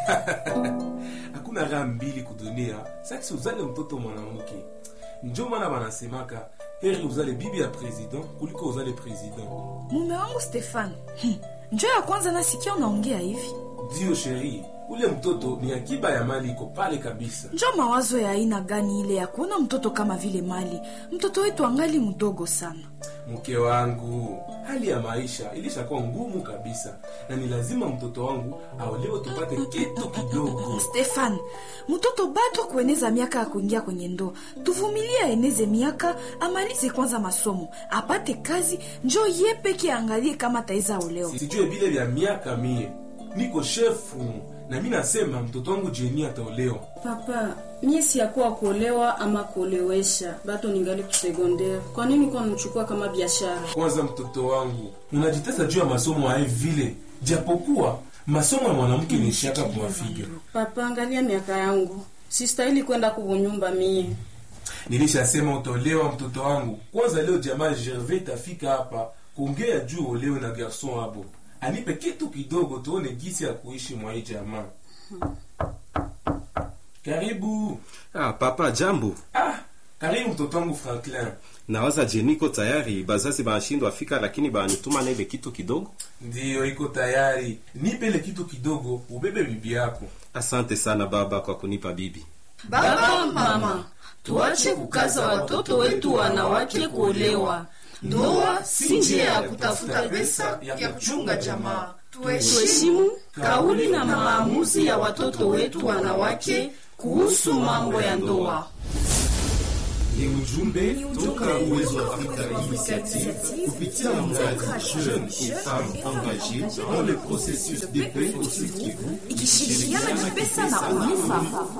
hakuna raha mbili kudunia saksi uzale mtoto mwanamke njo maana wanasemaka heri uzale bibi ya president kuliko uzale president mume wangu stefan hmm. njo ya kwanza nasikia unaongea hivi ndiyo sheri ule mtoto ni akiba ya mali iko pale kabisa njo mawazo ya aina gani ile ya kuona mtoto kama vile mali mtoto wetu angali mdogo sana mke wangu hali ya maisha ilishakuwa ngumu kabisa na ni lazima mtoto wangu aolewe tupate kitu kidogo stefan mtoto bado kueneza miaka ya kuingia kwenye ndoa tuvumilie aeneze miaka amalize kwanza masomo apate kazi njo ye peke aangalie kama ataweza olewa sijue vile vya miaka mie niko shefu na mi nasema mtoto wangu jeni ataolewa papa mie siyakuwa kuolewa ama kuolewesha bato ningali kusegondere kwa nini kwa namchukua kama biashara kwanza mtoto wangu unajitesa juu ya masomo aye vile japokuwa masomo ya mwanamke ni shaka kumafiga papa angalia miaka yangu sistahili kwenda kuvunyumba mie nilishasema utolewa mtoto wangu kwanza leo jamaa gervais tafika hapa kuongea juu olewe na garson abo anipe kitu kidogo tuone gisi ya kuishi mwa hii jamaa karibu Ah, papa jambo. ah karibu mtoto wangu franklin Nawaza jeniko tayari, bazazi banashindwa fika, lakini banituma na ile kitu kidogo. ndiyo iko tayari nipe ile kitu kidogo ubebe bibi yako Asante sana baba kwa kunipa bibi. Baba, mama, tuache kukaza watoto wetu wanawake kuolewa. Ndoa si njia ya kutafuta pesa ya kuchunga jamaa. Tuheshimu kauli na maamuzi ya watoto wetu wanawake kuhusu mambo ya ndoa. ni ujumbe toka uwezo wa afrika initiative kupitia mradi jeune et femme engagée dans le processus de paix au Sud Kivu ikishirikiana na pesa na ulifa